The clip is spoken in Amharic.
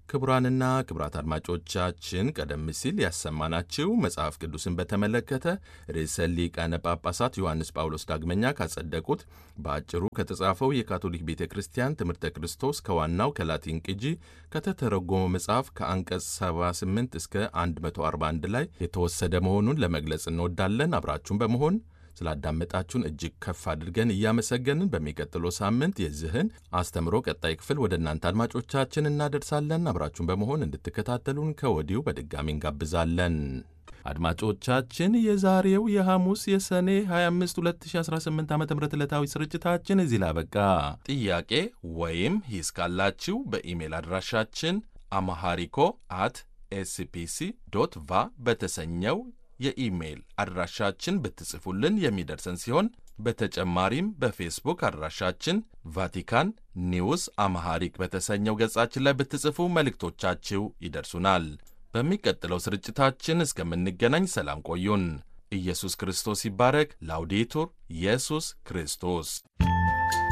ክቡራንና ክቡራት አድማጮቻችን ቀደም ሲል ያሰማናችሁ መጽሐፍ ቅዱስን በተመለከተ ርዕሰ ሊቃነ ጳጳሳት ዮሐንስ ጳውሎስ ዳግመኛ ካጸደቁት በአጭሩ ከተጻፈው የካቶሊክ ቤተ ክርስቲያን ትምህርተ ክርስቶስ ከዋናው ከላቲን ቅጂ ከተተረጎመው መጽሐፍ ከአንቀጽ 78 እስከ 141 ላይ የተወሰደ መሆኑን ለመግለጽ እንወዳለን። አብራችሁን በመሆን ስላዳመጣችሁን እጅግ ከፍ አድርገን እያመሰገንን በሚቀጥለው ሳምንት የዚህን አስተምሮ ቀጣይ ክፍል ወደ እናንተ አድማጮቻችን እናደርሳለን። አብራችሁን በመሆን እንድትከታተሉን ከወዲሁ በድጋሚ እንጋብዛለን። አድማጮቻችን የዛሬው የሐሙስ የሰኔ 25 2018 ዓ ም ዕለታዊ ስርጭታችን እዚህ ላበቃ። ጥያቄ ወይም ሂስ ካላችሁ በኢሜል አድራሻችን አማሃሪኮ አት ኤስፒሲ ዶት ቫ በተሰኘው የኢሜይል አድራሻችን ብትጽፉልን የሚደርሰን ሲሆን በተጨማሪም በፌስቡክ አድራሻችን ቫቲካን ኒውስ አማሃሪክ በተሰኘው ገጻችን ላይ ብትጽፉ መልእክቶቻችሁ ይደርሱናል። በሚቀጥለው ስርጭታችን እስከምንገናኝ ሰላም ቆዩን። ኢየሱስ ክርስቶስ ይባረክ። ላውዴቱር ኢየሱስ ክርስቶስ